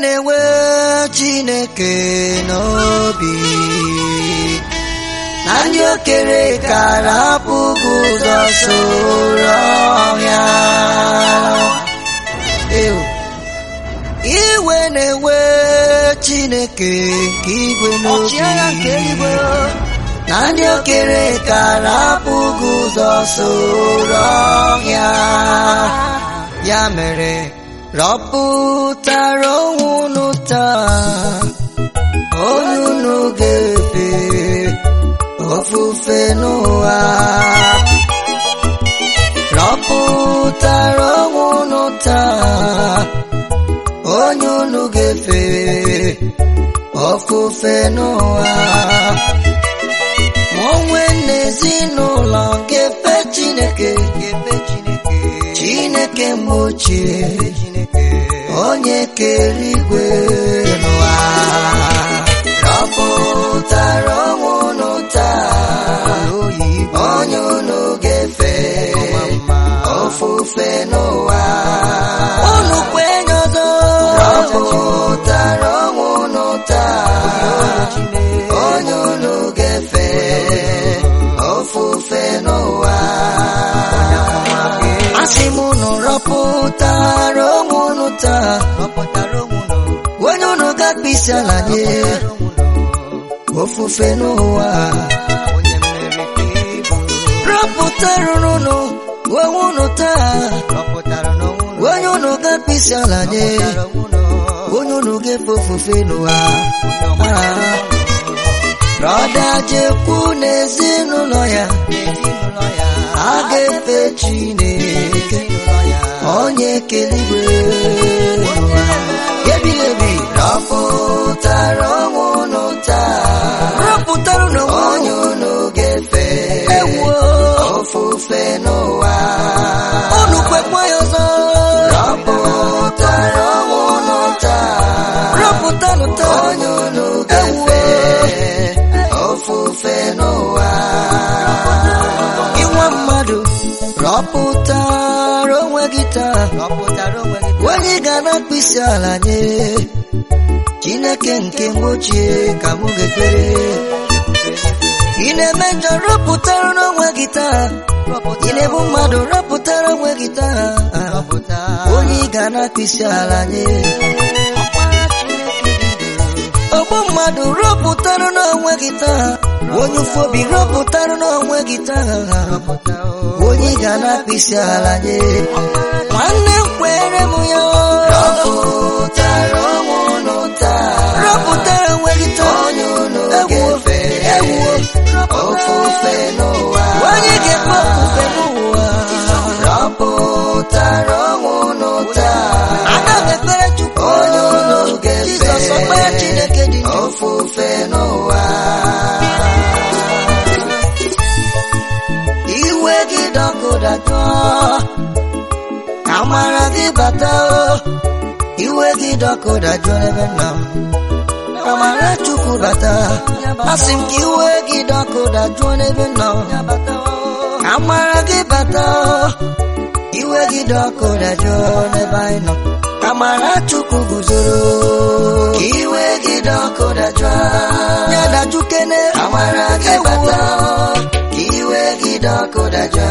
na-enwe Chineke n'obi na ndị okere kara apụghị ụzọ soro ọhịa Ew. iwe na-enwe Chineke nke igwe ọchịagha nke n'obi eluigwe na ndị okere kara apụghị ụzọ soro ọhịa ya mere rọpụtara onwe unu taa onye unu ga-efe ofufe n'ụwa rọpụtara onwe unu taa onye unu ga-efe ofufe n'ụwa ma onwe n'ezinụlọ ga-efe Chineke ga-efe Chineke Chineke mgbe ochie onye kere igwe n'ụwa rọpụtara onwe unu taa onye unu ga-efe ofufe n'ụwa unu kwenye ọzọ rọpụtara onwe unu taa onye unu ga-efe ofufe n'ụwa asị m unu rọpụtara onwe unu taa onye unu ga-akpịsị ala nye ofufe n'ụwa rọpụtara unu onwe unu taa onye unu ga-akpịsị ala nye onye unu ga-efe ofufe n'ụwa Ah. brọda jekwu n'ezinụlọ ya a ga-efe Chineke onye keligwe n'ụwa ebighị ebi rọpụtara onwe unu taa rọpụtara unu onye unu ga-efe ofufe n'ụwa unu kwekwa ya ọzọ rọpụtara onwe unu taa rọpụtanụ taa onye unu ga-efe ofufe n'ụwa ịnwa mmadụ rọpụtara onwe gị taa onye ga na mkpịsị ala nye Chineke nke mgbe ochie ka mụ ga-ekpere ị na-eme njọ rọpụtara n'onwe gị taa ị na-ebu mmadụ rọpụtara onwe gị taa onye ị ga na mkpịsị ala nye ọgbọ mmadụ rọpụtara n'onwe gị taa onye ụfụ obi rọpụtara n'onwe gị taa onye ị ga na-akpịsị ala nye nwanne m kwere m ya rọpụtara onwe unu taa rọpụtara onwe gị taa onye unu ga-efe ewuo ofufe n'ụwa onye ga-efe ofufe n'ụwa rọpụtara onwe unu taa ana m ekpere Chukwu onye unu ga-efe Jizọs ọkpara Chineke dị ndụ. ofufe n'ụwa iwe gị dọkụdatọ amara gị bata o iwe gị dọkụdajụ ebe nna m amara chukwu bata asị m ka iwe gị dọkụdajụ n'ebe nna m amara gị bata o iwe gị dọkụdajụ n'ebe anyị nọ amara chukwu guzoro ka iwe gị dọkụdajụ ya dajụ kene amara gị bata o ka iwe gị dọkụdajụ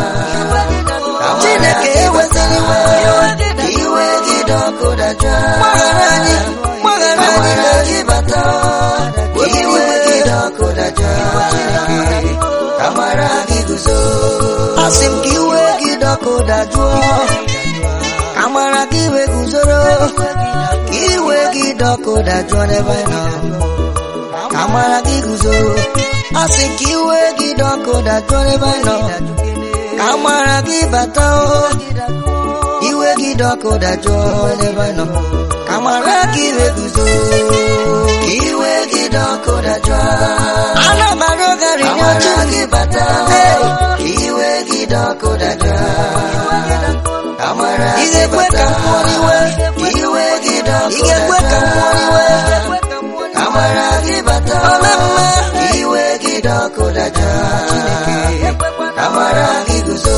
Chineke ewetara iwe ka iwe gị dọkụdajụ gbaghara anyị gbaghara anyị na gị bata ka iwe gị dọkụdajụ amara gị guzo asị m ka iwe gị dọkụdajụ amara gị iwe guzoro ka iwe gị dọkụdajụ n'ebe anyị nọ amara gị guzo asị ka iwe gị dọkụdajụ n'ebe anyị nọ amara gị bata o iwe gị dọkụdajụ n'ebe anyị nọ amara gị iwe guzo ka iwe gị dọkụdajụ ana m arịọ gari n'oche gị bata o ka iwe gị dọkụdajụ amara Ị ga-ekwe ka m pụọ n'iwe? ka iwe gị ị ga-ekwe ka m pụọ n'iwe dọkụdajụ amara gị bata Ome mma. ka iwe gị dọkụdajụ amara gị guzo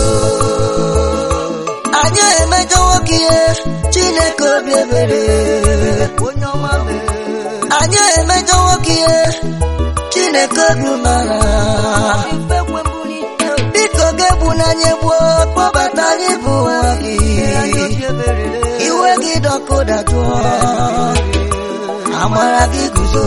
anyị emejọwo gị ihe Chineke obi ebere onye ọma mere anyị emejọ nwoke ihe chineke obi mara ife kwe mbụ n'ike biko ga-ebu n'anya gbuo kpọbata anyị bụ nwa gị obi ebere iwe gị dọkụda jụọ amara gị guzo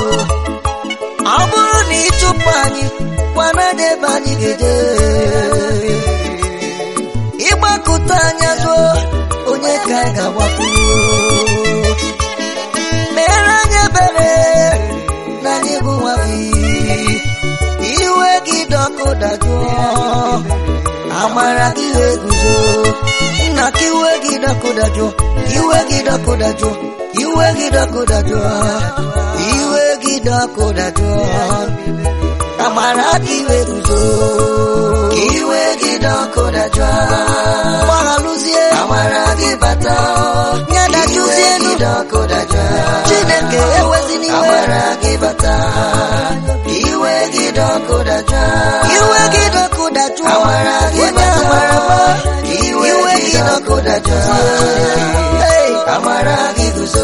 ọ bụrụ na ịchụpụ anyị kwana n'ebe anyị ga-eje ịgbakụta anya zụọ onye ka anyị ga-agbakwuru mere anyị ebere na anyị bụ nwa gị iwe gị dọkụda jụọ amara gị wee guzo nna ka iwe gị dọkụdajụ iwe gị dọkụdajụ iwe gị dọkụdajụ iwe gị dọkụdajụ amara gị wee guzo ka iwe gị dọkụdajụ gbaghalụzie amara gị bata nyadajuzie gị dọkụdajụ chineke ewezina iwe amara gị bata iwe gị dọkụdajụ iwe gị dọkụdajụ amara gị bata iwe gị dọkụdajụ amara gị guzo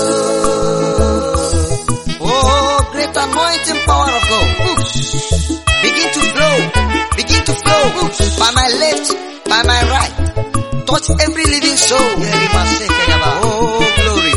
Oh, great anointing power of God. Begin to flow. Begin to flow. By my left, by my right. Touch every living soul. Oh, glory.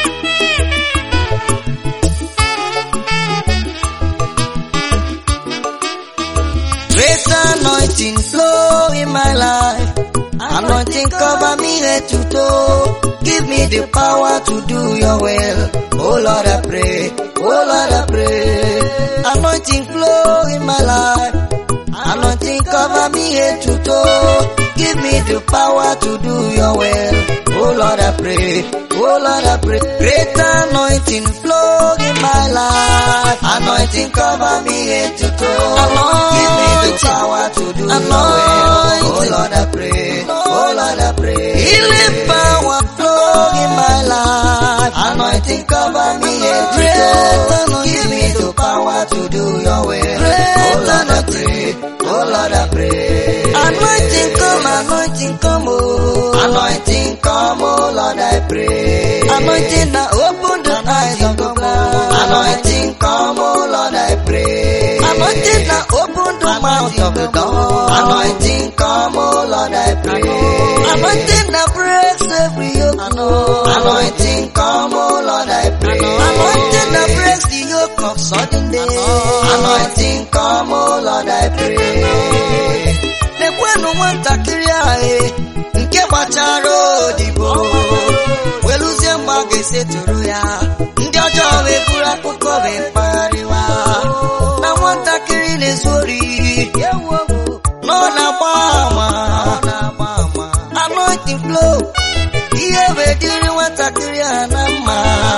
Great anointing flow in my life. Anointing cover me head to toe. Give me the power to do your will. Oh Lord, I pray. Oh Lord, I pray. Anointing flow in my life. Anointing cover me head to toe. Give me the power to do your will. Oh Lord, I pray. Oh Lord, I pray. Great anointing flow in my life. Anointing cover me head to toe. Give me the power to do your will. Oh Lord, I pray. Oh Lord, I pray. Healing power flow in my life. Anointing cover me head to toe. Give me the power to do your will. Oh Lord, I pray. Oh Lord, I pray. Anointing come, anointing come, oh. Anointing come, oh Lord, I pray. Anointing now open the eyes of the blind. Anointing come, oh Lord, I pray. Anointing now open the mouth of the dumb. Anointing come, oh Lord, I pray. Anointing now breaks every yoke. Anointing come, oh Lord, I pray. Anointing now breaks the yoke of sudden day. Anointing come, oh Lord, I pray. Lekwenụ nwatakịrị ahụ nke gbachara odibo welụzie mgbe a ga-esetụrụ ya ndị ọjọọ wee buru akụkọ wee mpaghariwa na nwatakịrị na-ezu ori nọ na-agba ama anointing flow ihe wee dịrị nwatakịrị a na mma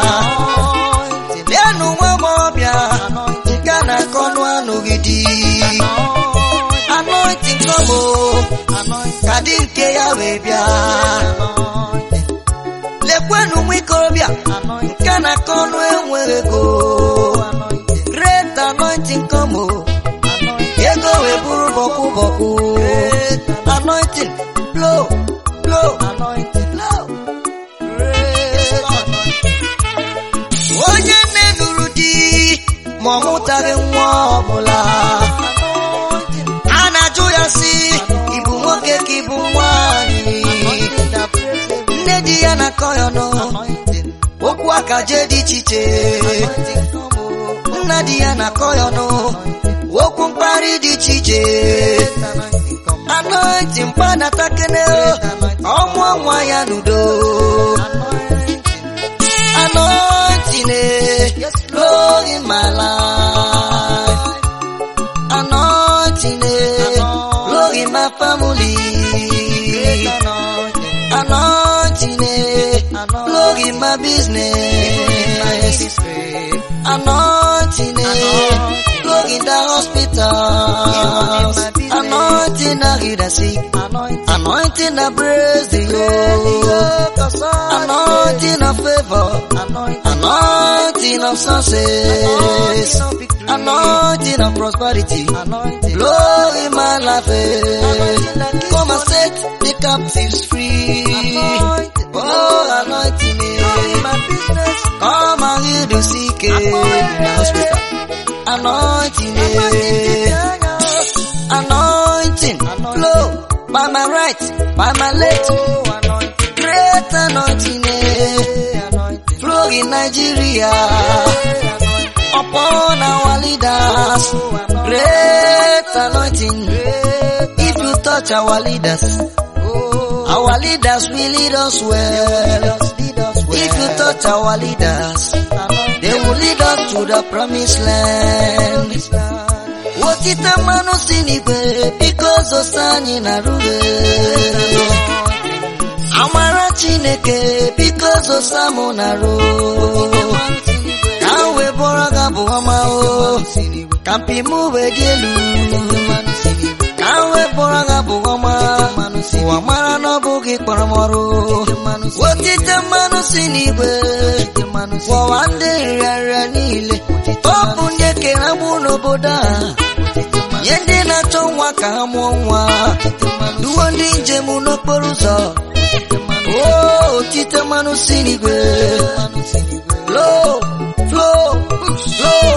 leenụ nwa agbọghọbịa nke a na-akọ ọnụ anụghị di anointing come o ka dị nke ya wee bịa lekwenụ nwa ikorobịa nke na-akọ ọnụ enweghị ego great anointing come o ego wee bụrụ bọkwụ bọkwụ anointing blow blow blow onye nne nụrụ di ma ọ mụtaghị nwa ọbụla a na-ajụ ya si ịbụ nwoke ka ịbụ nwanyị nne di ya na-akọ ya ọnụ okwu akaje dị iche iche nna di ya na-akọ ya ọnụ okwu mkparị dị iche iche anointing mkpanatakene ọmụọ nwa ya n'udo anointing eh, flow in my life anointing eh, flow in my family anointing eh, flow in my business anointing eh, flow in the hospital anointing that heal the sick anointing that praise the Lord anointing of favor anointing of success anointing of prosperity blow in my life eh. come and set the captives free oh anointing eh. come tonight by my late great anointing eh, flow in Nigeria upon our leaders. Great anointing. If you touch our leaders, our leaders will lead us well. If you touch our leaders, they will lead us to the promised land. Otite mmanụ si n'igwe biko zosa anyị na rube amara Chineke biko zosa mụ na ru ka m wee bụrụ ga bụ ọma o ka mpi m wee dị elu ka m wee bụrụ ga bụ ọma ụwa mara na ọ bụghị kpọrọ m ọrụ otite mmanụ si n'igwe gwọwa ndị nrịanrịa niile ọ bụ ndị ekere agbụ n'obodo a nye ndị na-achọ nwa ka ha mụọ nwa duwo ndị njem n'okporo ụzọ o otite mmanụ si n'igwe flow flow flow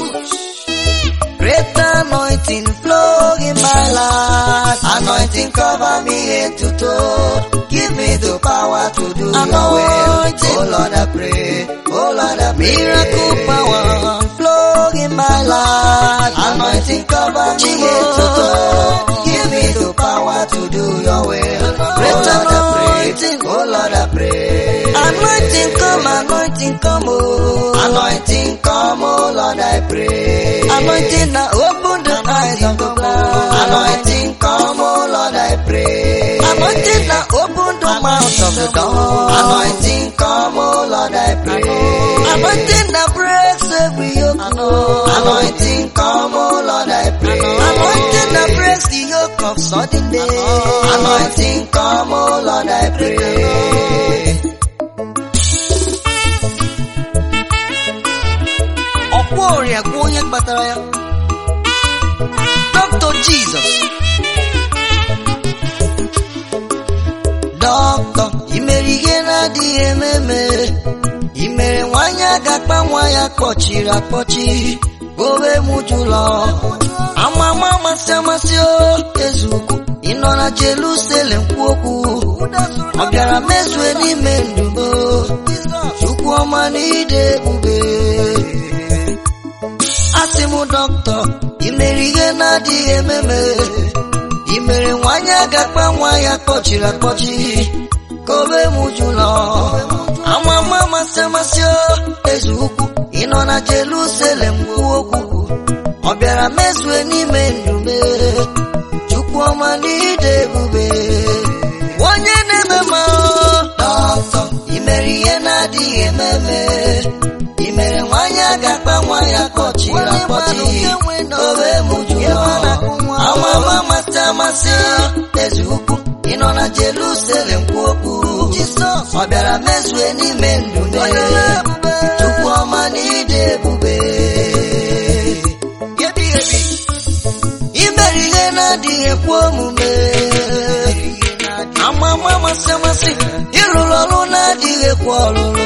Great anointing flow in my life. Anointing cover me head to toe. Give me the power to do your will. Oh Lord, I pray. Oh Lord, I pray. Miracle power flow in my life. Anointing cover me head to toe. Give me the power to do your will. Great anointing. Oh Lord, I pray. Anointing come, anointing come, oh. Anointing come, oh Lord, I pray. Anointing now open the eyes of the blind. Anointing come, oh Lord, I pray. Anointing now open the mouth of the dumb. Anointing come, oh Lord, I pray. Anointing that breaks every yoke. Anointing come, oh Lord, I pray. Anointing that breaks the yoke of sudden day. Anointing come, oh Lord, I pray. ọkwa ọrịa gwa onye kpatara ya Dr. Jesus dọkịta imere ihe na-adịghị ememe imere nwanyị agakpa nwa ya kpọchiri akpọchi owe mụjụlọ amama amasị amasị o eze ukwu ịnọ na Jerusalem kwu okwu ọ bịara mezue n'ime ndụmo chukwu ọma na ide ebube asị m dọkịta imere ihe na-adịghị ememe imere nwanyị agakpa nwa ya kpọchiri akpọchi ka obe m jụlọ amama amasị amasị o eze ukwu ịnọ na Jerusalem kwuo okwu ọ bịara mezue n'ime ndume chukwu ọma n'ide ebube onye na-eme ma dọkịta imere ihe na-adịghị ememe imere nwanyị agakpa nwa ya kpọchiri akpọchi obe m jụlọ amama amasị amasị eze ukwu ịnọ na Jerusalem kwu okwu ọ bịara mezue n'ime ndụ chukwu ọma na ide ebube imere ihe na-adịghị ekwe omume amama amasị amasị ịrụrụ ọrụ na-adịghị ekwe ọrụrụ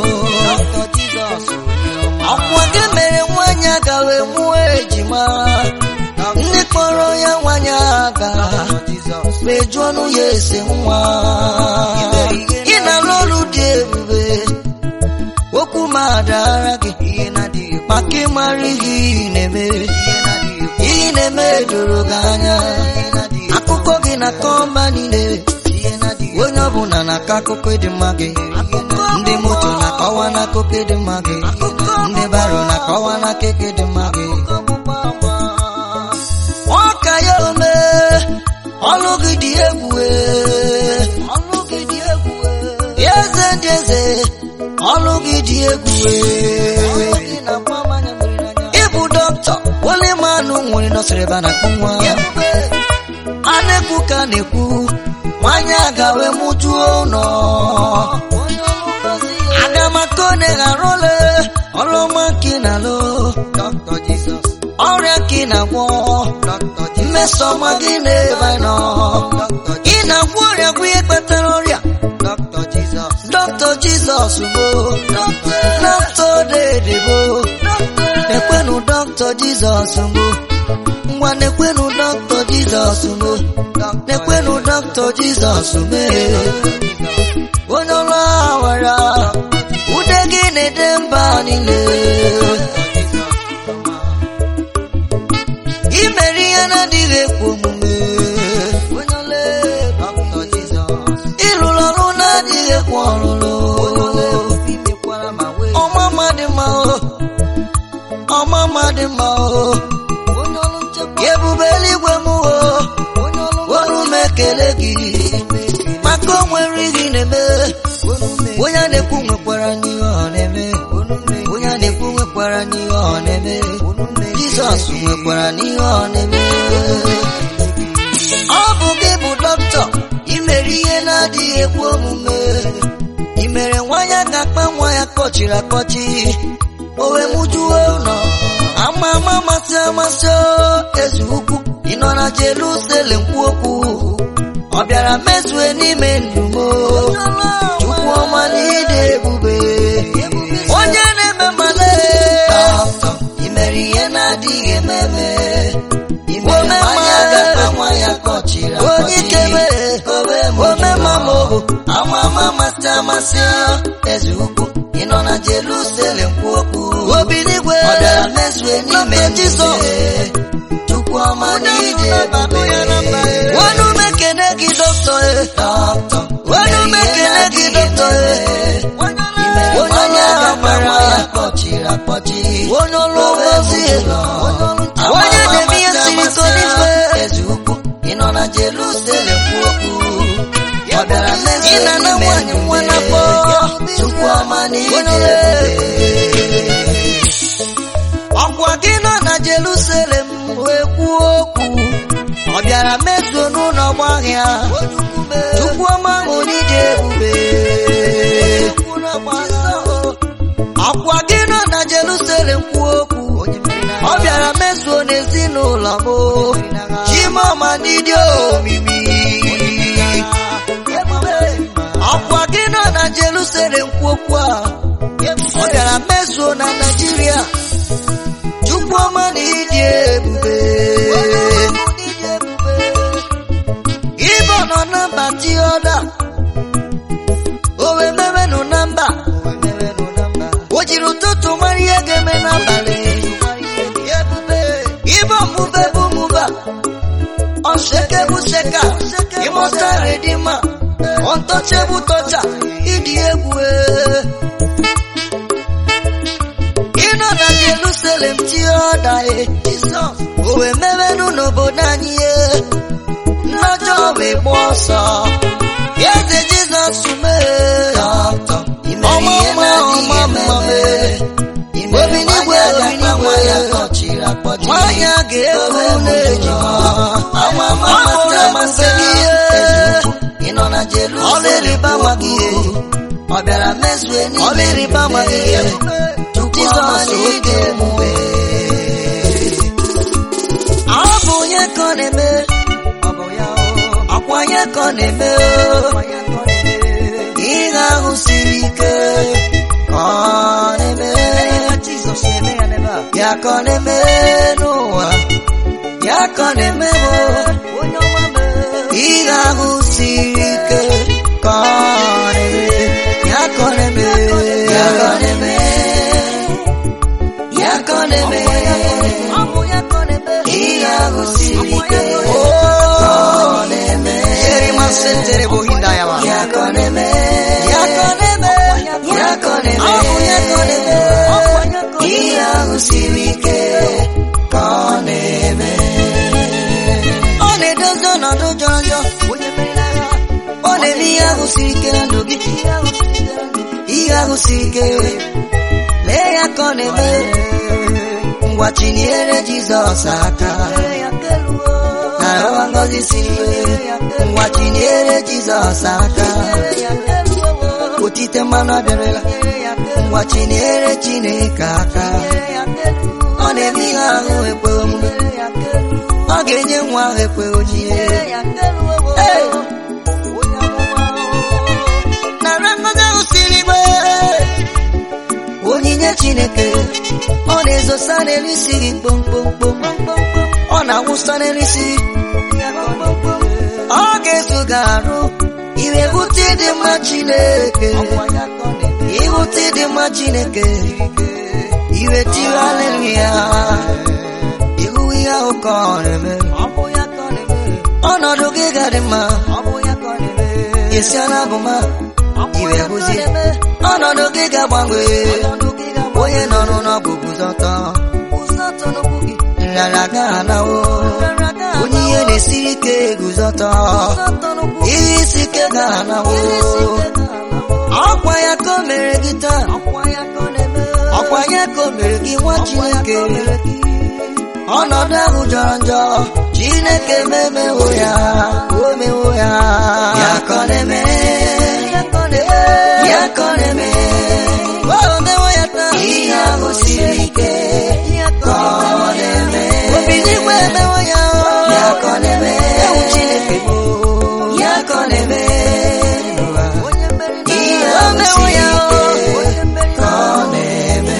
ọkwa gị mere nwanyị agawe mụọ ejima ndị kpọrọ ya nwanyị aga mejuo ọnụ ya ese nwa ị na-alụ ọrụ dị ebube okwu ma adara gị maka ịmara ihe ị na-eme ihe na-eme doro gị anya akụkọ gị na kọmba niile onye ọbụla na-akọ akụkọ ịdị mma gị ndị moto na-akọwa n'akụkọ ịdị mma gị ndị baro na-akọwa n'akụkọ ịdị mma gị ọ ka ya ome ọlụ gị dị egwu eze ndị eze ọlụ gị dị egwu ịbụ dọkịta wole manụ nwere nọsịrị ebe a na-akpọ nwa a na-ekwu ka na-ekwu nwanyị agawe mụjuo ụlọ agamakone gharụle ọlụọma nke na-alụ ọrịa nke na-agwọ mmesọma gị na-ebe nọ ị na-agwọ ọrịa bụ ihe kpatara ọrịa dọkịta jizọs bụ dọkịta dedebo nekwenụ dọkịta jizọs bụ ngwa nekwenụ dọkịta jizọs bụ nekwenụ dọkịta dọkịta jizọs mee onye ọrụ awara ude gị na-ede mba niile imere ihe na-adịghị ekwe omume ịrụrụ ọrụ na-adịghị ekwe ọrụrụ ọmama dị mma o ọmama dị mma o ebube eluigwe m o ọrụ m ekele gị maka o nwere ihe ị na-eme onye a na-ekwu nwekwara n'ihe ọ na-eme onye a na-ekwu nwekwara n'ihe ọ na-eme jizọs nwekwara n'ihe ọ na-eme ọ bụ gị bụ dọkịta imere ihe na-adịghị ekwe omume imere nwa ya ga-akpa nwa ya kpọchiri akpọchi o wee mụjuo ụlọ ama ama amasị amasị o, eze ukwu ị nọ na Jerusalem kwu okwu ọ bịara mezue n'ime ndụ m o. chukwu ọma na ịdị ebube onye na-eme male imere ihe na-adịghị ememe ome onye ikebe ome mama ama ama amasị amasị eze ukwu ị nọ na Jerusalem kwu okwu obi n'igwe ọ bịara mezue n'ime Jizọs chukwu ọma na ịdị ebube wọnụ m ekene gị dọkịta wọnụ m ekene gị dọkịta onye ọrụ agbara ya kpọchiri akpọchi onye ọrụ ozi onye na-eme ihe siri ike n'ime ị nọ na Jerusalem kwu okwu ọ bịara mezi ị na-ana nwanyị nwa n'afọ chukwu ọma na ịdị ebube ọkwa gị nọ na Jerusalem wee kwuo okwu ọ bịara mezuo n'ụlọ ọgbahịa chukwu ọma ahụ n'ịdị ebube ọkwa gị nọ na Jerusalem kwuo okwu ọ bịara mezuo n'ezinụlọ m chimọma n'ịdị omimi ọkwa gị nọ na Jerusalem kwuo okwu a ọ bịara mezuo na Naịjirịa chukwu ọma na ịdị ebube Igbo nọ na mba tioda o wee mewenụ na mba o jiri ụtụtụ mara ihe ga-eme n'abalị Igbo mụbe bụ mụba ọseke bụ seka ịmụta redima ọntọche bụ tọcha ịdị egwu ee. ịnọ na Jerusalem tioda e o wee mewenụ n'obodo anyị e nnọjọ wee gba ọsọ eze Jizọs mee ọma ọma ọma mma mee obi n'igwe obi n'igwe nwanyị a ga-efu n'ejima ọ bụrụ amasị gị ihe ọla ịrịba ama gị ihe ọ bịara mezue ọla ịrịba ama gị ihe Jizọs oge emume ọ bụ onye ka ọ na-eme ọkwa onye ka ọ na-eme ihe ahụ siri ike ka ọ na-eme ya ka ọ na-eme n'ụwa ya ka ọ na-eme ihe ahụ siri ike ka ọ na-eme ya ka ọ na-eme ya ka ọ na-eme ya ka ọ na-eme ihe ahụ siri ike ka ọ na-eme ya ka ọ na-eme ya ka ọ na-eme ya ka ọ na-eme ihe ahụ siri ike ka ọ na-eme ọ na-edozi ọnọdụ jọrọ njọ ọ na-eme ihe ahụ siri ike na ndụ gị ihe ahụ siri ike lee ya ka ọ na-eme ngwa chinyere Jizọs aka narawa ngọzi siri ngwa chinyere Jizọs aka otite mmanụ abịarịla ngwa chinyere Chineke aka ọ na-eme ihe ahụ ekwe omume ọ ga-enye nwa ahụ ekwe ojie nara ngọzi ahụ siri igwe onyinye Chineke ọ na-ezosa n'elu isi gị kpomkpomkpom ọ na-awụsa n'elu isi ọ ga-ezuga arụ iwe hụta ịdị mma chineke ịhụta ịdị mma chineke iwe tiri aleluya ihu ihe ahụ ka ọ na-eme ọnọdụ gị ga-adị mma esi ala bụ ma iwe hụzi ọnọdụ gị ga-agbanwe onye nọ n'ọgwụ guzọtọ nrara ga-anawo onye ihe na-esiri ike guzọtọ ihe isi ike ga-anawo ọkwa ya ka o mere gị taa ọkwa ya ka o mere gị nwa chineke ọnọdụ ahụ jọrọ njọ chineke memewo ya o mewo ya ya ka ọ na-eme ya ka ọ na-eme o mewo ya taa ihe ahụ siri ike ka ọ na-eme obi n'igwe emewo ya ya ka ọ na-eme ewu chineke bụ ya ka ọ na-eme ihe ahụ siri ike ka ọ na-eme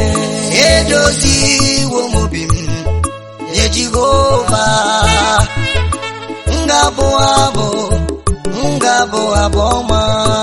edoziwo m obi m nye jehova ngabụ abụ ngabụ abụ ọma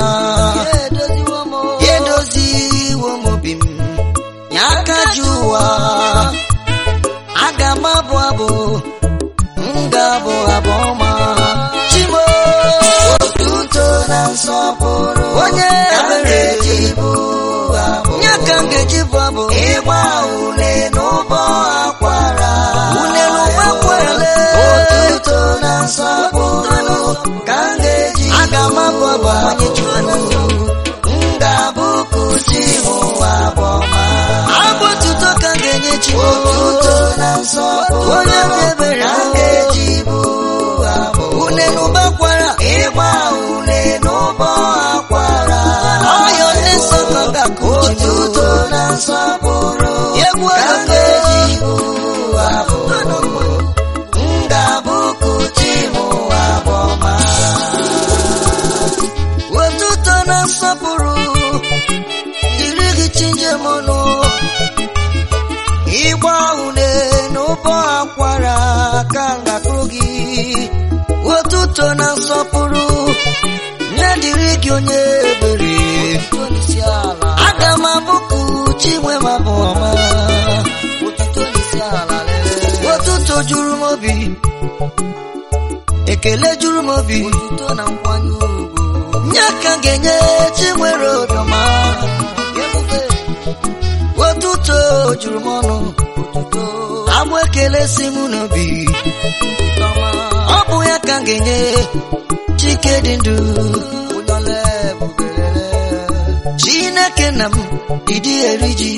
edoziwo m obi m nye aka ji ụwa aga m abụ abụ ngabụ abụ ọma chimo otuto na nsọpụrụ onye ebere ji bụ abụ nye ka m ga-eji bụ abụ ịgba ule n'ụbọ akwara ule n'ụbọ akwara otuto na nsọpụrụ ka m ga-eji aga m abụ abụ onye chukwu ngabụkụ chi ụwa bụ ọma abụ otuto ka m ga-enye chi otuto na nsọpụrụ onye dị ebere ka m ga-eji bụ abụ ule n'ụbọ akwara ịgba ule n'ụbọ akwara ọyọ ndị nsọ ka ọ ga-akụ otuto na nsọpụrụ egwu ka m ga-eji bụ abụ ngabụkụ chi ụwa bụ ọma otuto na nsọpụrụ dịrị gị chinjem ọnụ ịgba une n'ụbọ akwara ka ngakụrụ gị otuto na nsọpụrụ nye dịrị gị onye ebere aga m abụkụ chinwe ma bụ ọma otuto juru m obi ekele juru m obi nye ka m ga-enye chinwere obiọma otuto juru m ọnụ agbụ ekele si m n'obi ọ bụ ya ka m ga-enye chike dị ndụ chineke na m ịdị eri ji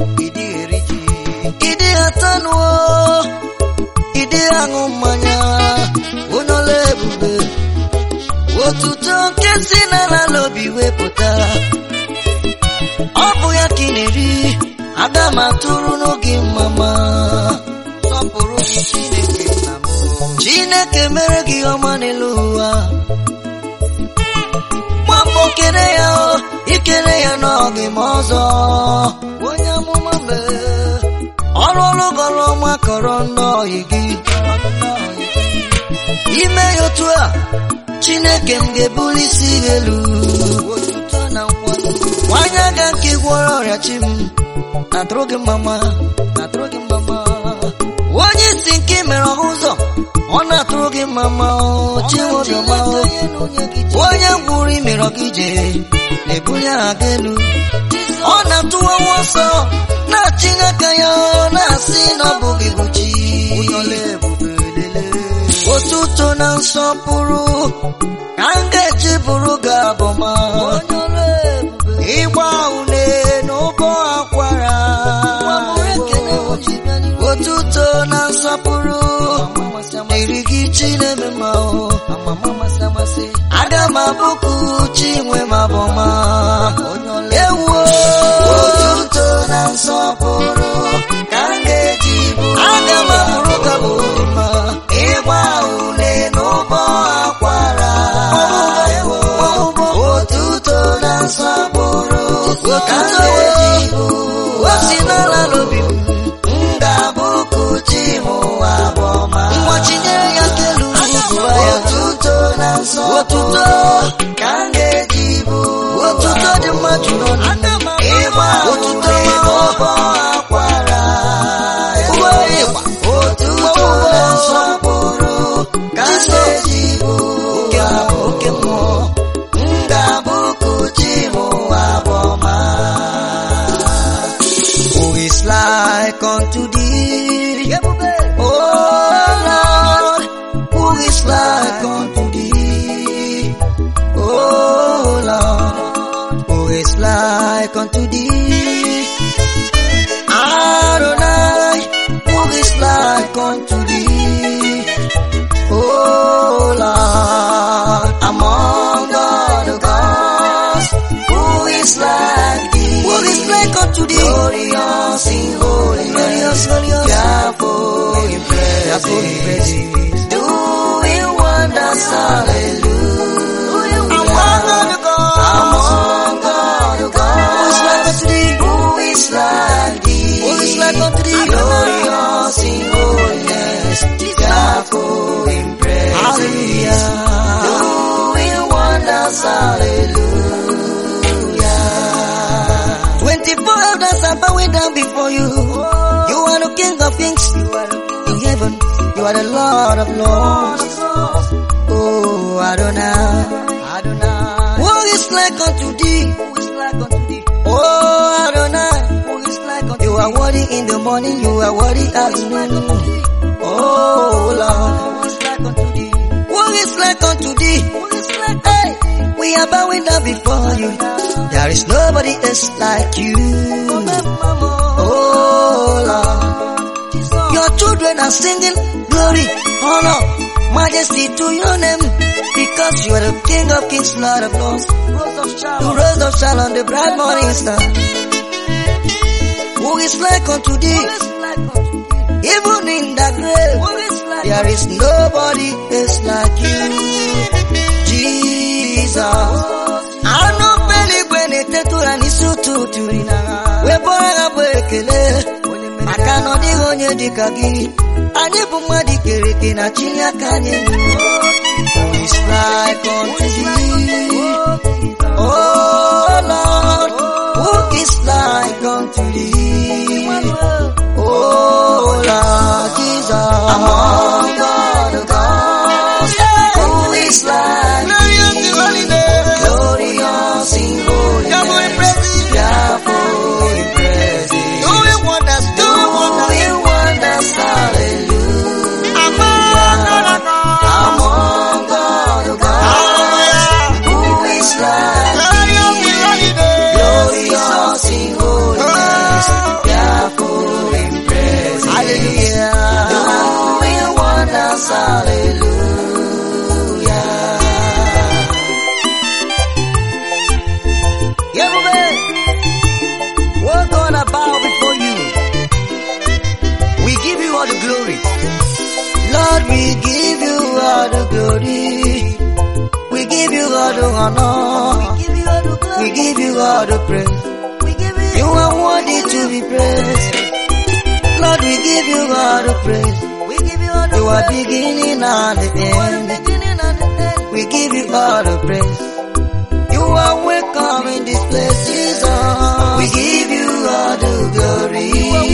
ịdị atanụo ịdị aṅụ mmanya onye ọla ebube otuto nke si n'ala n'obi wepụta ọ bụ ya ka ị na-eri aga m atụrụ n'oge mama sọpụrụ gị chineke nna m chineke mere gị ọma n'elu ụwa gbapụ kene ya o ikele ya n'oge ma ọzọ onye amụma mee ọrụ ọrụ gọrọ ọma kọrọ nnọọ gị ime ya otu a chineke m ga-ebuli isi gị elu nwanyị aga nke gwọrọ ọrịa chi m na-atụrụ gị mama na-atụrụ gị mama onye isi nke mere ọhụ ụzọ ọ na-atụrụ gị mama chiwobiọma onye gwụrụ imere gị ije na-ebuli aha gị elu ọ na-atụwa nwa ọsọ na-achịnye aka ya na-asị na ọ bụghị bụ chi otuto na nsọpụrụ ka m ga-eji bụrụ gị abụma ịgba une n'ụbọ akwara otuto na nsọpụrụ dịrị gị chi na-eme mma aga m abụkụ chi nwe m abụma ewuo otuto na nsọpụrụ ka m ga-eji bụrụ aga m abụrụ gị abụma ịgba une n'ụbọ akwara otuto na nsọpụrụ ka m ga-eji o si n'ala n'obi m ga-abụkụ chi m ụwa bụ ọma nwa chinyere ya kelu gụwa ya otuto like unto thee? Oh Lord, who is like unto thee? Oh Lord, who is like unto thee? Adonai, who is like unto thee? Oh Lord, among all the gods, who is like thee? Who is like unto thee? Glorious in holiness, glorious, fearful in praises, doing wonders, hallelujah. Among all the gods, among all the gods, who is like unto thee? Who is like thee? Who is like unto thee? Glorious in holiness, fearful in praises, hallelujah. Doing wonders, hallelujah. Twenty-four elders are bowing down before you. You are the King of Kings. In heaven, you are the Lord of Lords. Oh, Adonai. Adonai. Who is like unto thee? Who is like unto thee? Oh, Adonai. Who is like unto You are worthy in the morning, you are worthy at noon. Oh, Lord. Who is like unto thee? Who is like unto thee? Who is like hey, we are bowing down before you. There is nobody else like you. Oh, Lord. Your children are singing glory, honor, majesty to your name. Because you are the King of Kings, Lord of Lords. You rose of Sharon, the bright morning star. Who is like unto thee? Even in the grave, there is nobody else like you. Jesus. Anụ mbeligwe na-etetụra n'isi ụtụtụ wee bụrụ ha bụ ekele maka na ọ dịghị onye dịka gị anyị bụ mmadụ kere eke na chi aka anyị Who is like unto thee? Oh Lord, who is like unto thee? Oh Lord Jesus, among all the gods, who is like thee? Glorious in holiness, fearful in praises, doing wonders, doing wonders, hallelujah. Among all the gods, who is like thee? Glorious in holiness, fearful in praises, hallelujah. Doing wonders, hallelujah. Everybody, we're gonna bow before you. We give you all the glory. Lord, we give you all the glory. We give you all the honor. We give you all the praise. You are worthy to be praised. Lord, we give you all the praise. You are beginning and the end. We give you all the praise. You are welcome in this place, Jesus. We give you all the glory.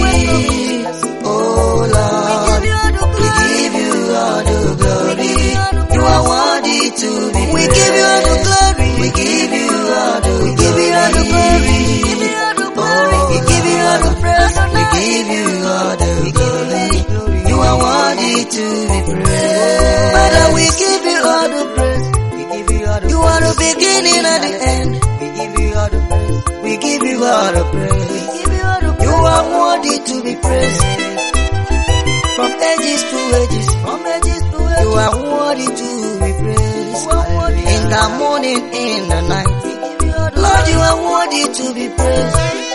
Oh Lord, we give you all the glory. You are worthy to be praised. We give you all the glory. We give you all the we give you all the glory. Oh, we give you all the praise. We give you all the glory. You are worthy to be praised. Father, we give you all the praise. We give you all the You are the beginning and the end. We give you all the praise. We give you all the praise. We give you all the praise. You are worthy to be praised. From ages to ages. From ages to ages. You are worthy to be praised. In the morning, in the night. Lord, you are worthy to be praised.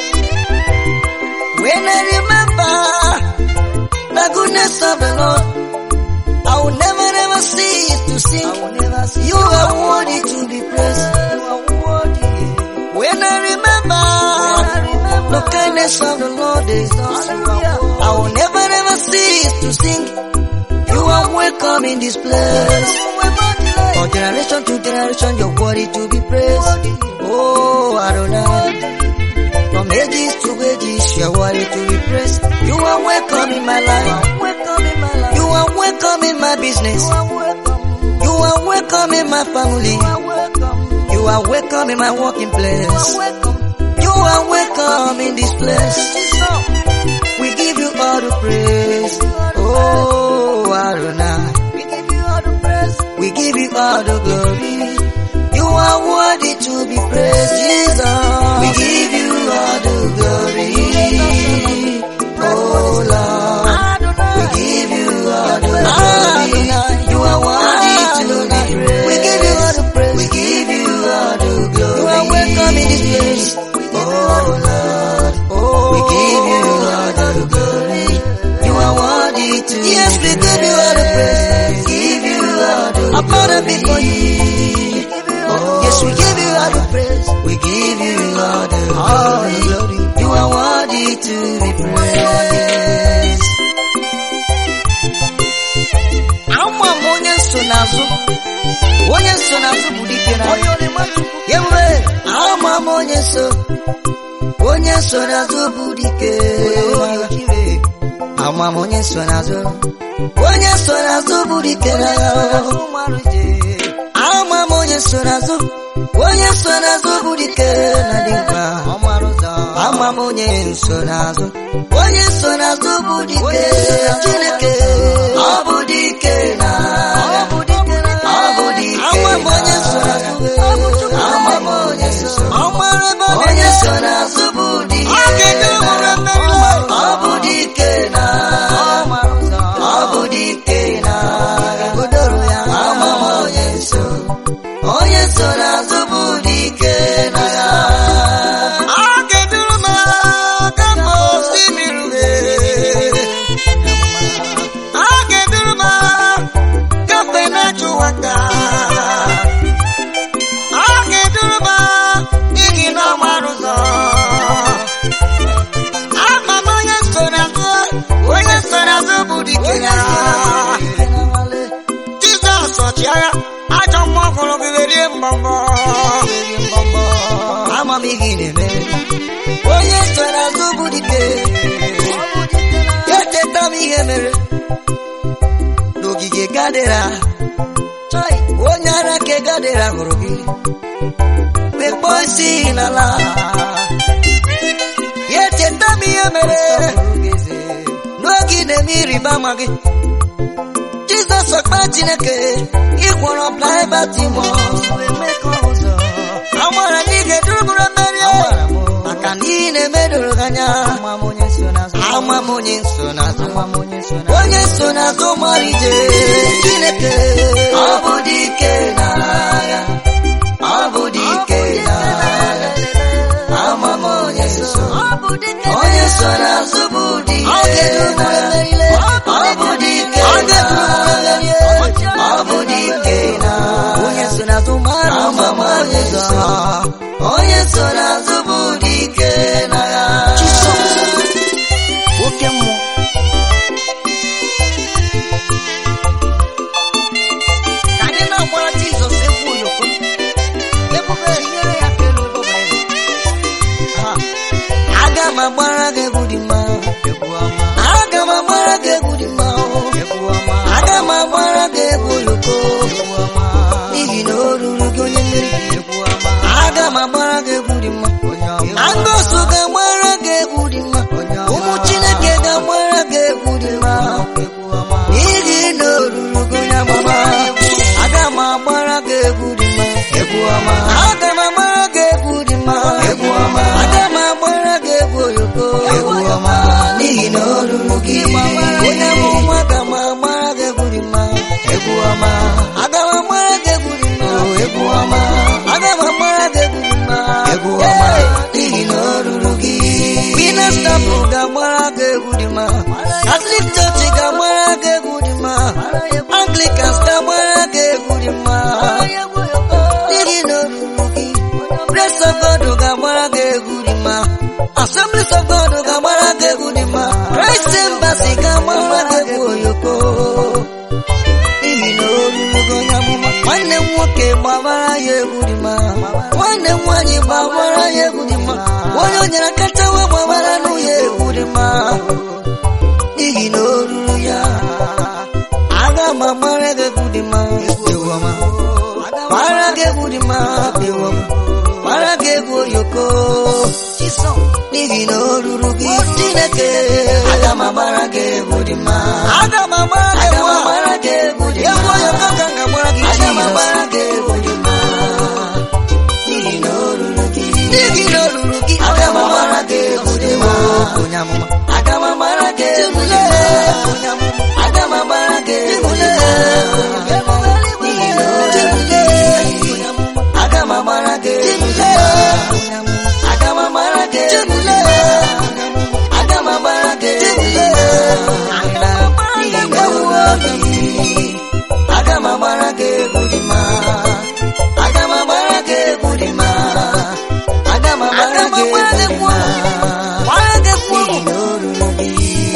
When I remember the goodness of the Lord, I will never, never cease to sing. You are worthy to be praised. When I remember the kindness of the Lord, I will never, never cease to sing. You are welcome in this place. From generation to generation, you're worthy to be praised. Oh, Adonai. From ages to ages, you're worthy to be praised. You are welcome in my life. You are welcome in my business. You are welcome in my family. You are welcome in my working place. You are welcome in this place. We give you all the glory. You are worthy to be praised, Jesus. We give you all the glory. Oh Lord, we give you all the glory. You are worthy to be praised. We give you all the praise. We give you all the glory. You are welcome in this place. Oh Lord, oh we give you all the glory. You are worthy to Yes, we give you all the praise. Give you all the glory. Above before you. Oh, yes, we give you all the praise. We give you all the glory. You are worthy to be praised. Ama m onye nsonaazụ onye nsonaazụ bụ dike na ebube ama m onye nso onye nsonaazụ bụ dike ama m onye nsonaazụ onye nsonaazụ bụ dike na ya ama m onye nsonaazụ onye nsonaazụ bụ dike na dị mkpa ama m onye nsonaazụ onye nsonaazụ bụ dike chineke ọ bụ dike na ọ bụ dike ama m onye nsonaazụ ama m onye nsonaazụ onye nsonaazụ bụ dike ọ bụ dike na ọ bụ dike na godoro ya ama m onye nso onye nsonaazụ bụ dike na ya Jizọs ọchịagha ajọ mmụọ hụrụ gị werie mbọmbọ ama m ihe ị na-eme onye nsonaazụ bụ dike echeta m ihe mere n'ogige gadera onye ara ke gadera hụrụ gị mgbe kpọọ isi n'ala ya echeta m ihe mere n'oge ị na-eme ịrịba ama gị jizọs ọkpa chineke ịgwọrọ blaibatimọs amara na ị ga-eduruburu mmeri maka na ị na-emedoro gị anya ama m onye nsonaazụ onye nsonaazụ mara ije chineke ọ bụ dike n'agha ọ bụ dike n'agha ama m onye nso onye nsonaazụ bụ dike n'agha ọ bụ dike n'agha ọ bụ dike n'agha onye nsonaazụ mara ama m onye nso onye nsonaazụ bụ dike n'agha oke mmụọ ka anyị na-agbara jizọs egwu oyoko ebube nyere ya ka elu ebe ọbụla ị nọ. Ha. aga m agbara gị egwu dị mma aga m agbara gị egwu dị mma aga m agbara gị egwu oyoko n'ihi na o ruru gị onye mmeri aga m agbara gị egwu dị mma agọsụ ga-agbara gị egwu dị mma ụmụ chineke ga-agbara gị egwu dị mma n'ihi na o ruru gị onye amama aga m agbara gị egwu dị mma aga m agbara gị egwu dị mma aga m agbara gị egwu oyoko n'ihi na o ruru gị onye bụ nwa aga m agbara gị egwu dị mma aga m agbara gị egwu dị mma aga m agbara gị egwu dị mma Hey! n'ihi na o ruru gị minestapụ ga-agbara gị egwu dị mma katọlik chọọchị ga-agbara gị egwu dị mma anglikans ga-agbara gị egwu dị mma n'ihi na o ruru gị Praise of God ga-agbara gị egwu dị mma Assemblies of God ga-agbara gị egwu dị mma Christ Embassy ga-agbara gị egwu oyoko n'ihi na o ruru gị onye amụma nwanne m nwoke gbabara ya egwu dị mma nwanne m nwaanyị gbabara ya egwu dị mma onye o nyere kacha wee gbabara nụ ya egwu dị mma n'ihi na o ruru ya aga m agbara gị egwu dị mma ewu ọma gbara gị egwu dị mma ewu ọma gbara gị egwu oyoko n'ihi na o ruru gị chineke aga m agbara gị egwu dị mma aga m agbara gị egwu egwu oyoko ka m ga-agbara gị aga m agbara gị egwu dị mma n'ihi na o ruru gị n'ihi na o ruru gị aga m agbara gị egwu dị mma onye amụma aga m agbara gị egwu dị mma onye amụma aga m agbara gị egwu dị mma n'ihi na o ruru gị aga m agbara gị egwu dị mma aga m agbara gị egwu dị mma aga m agbara gị egwu dị mma n'ihi na o ruru gị aga m agbara gị egwu dị mma aga m agbara gị egwu dị mma aga m agbara gị egwu dị mma gbara gị egwu n'ihi na o ruru gị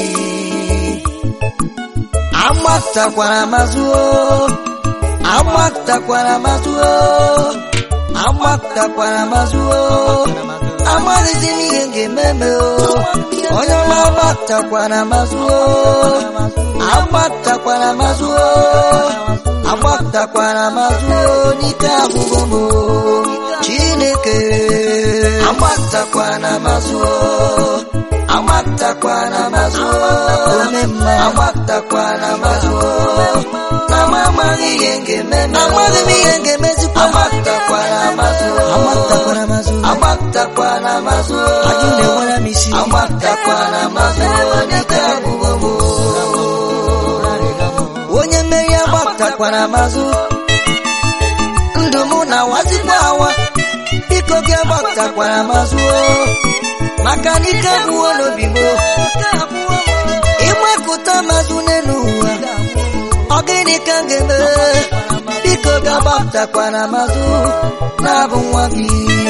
amatakwara mazuo amatakwara mazuo amatakwara mazuo amaghịzi m ihe ga-ememe o onye ọma amatakwara mazuo amatakwara mazuo amatakwara mazuo n'ike agwụgwọ m o. chineke amatakwara mazuo amatakwara mazuo omemma amatakwara mazuo na m amaghị ihe ga-ememe amaghị m ihe ga-emezikwa amatakwara mazuo amatakwara mazuo amatakwara mazuo ajụ na-enwere m isi amatakwara mazuo n'ike agwụgwọ m o. onye mmeri agbatakwara mazụ ndụ mụ na wazikwa awa biko gị agbatakwara mazụ maka na ike agwụwo n'obi m ịgbakụta mazụ n'elu ụwa ọ gịnị ka m ga-eme biko gị agbatakwara mazụ na-abụ nwa gị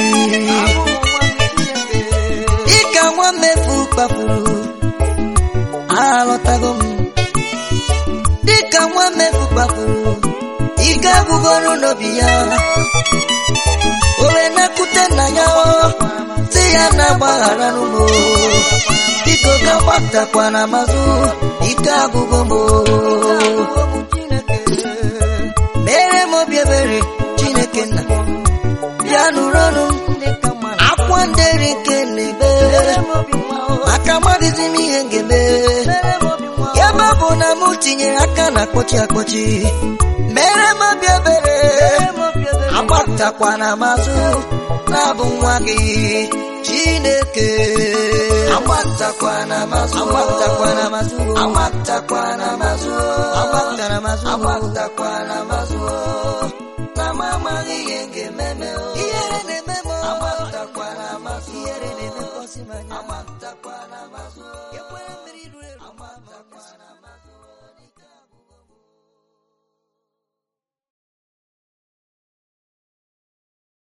dịka nwa mmefu kpapụrụ alọtago m dịka nwa mmefu kpapụrụ ike agwụgoro n'obi ya o wee nakwute nna ya o si ya na agbaghara n'ụmụ biko ga gbatakwana mazụ ike agwụgo m o. mere m obi ebere chineke nna bịa nụrụ ọnụ m akwa nderi nke na-ebe maka amaghịzi m ihe m ga-eme ya ebe ọ bụ na m tinyere aka na akpọchi akpọchi mere m obi ebere agbatakwana mazụ na-abụ nwa gị chineke amatakwana mazụ agbatakwana mazụ amatakwana mazụ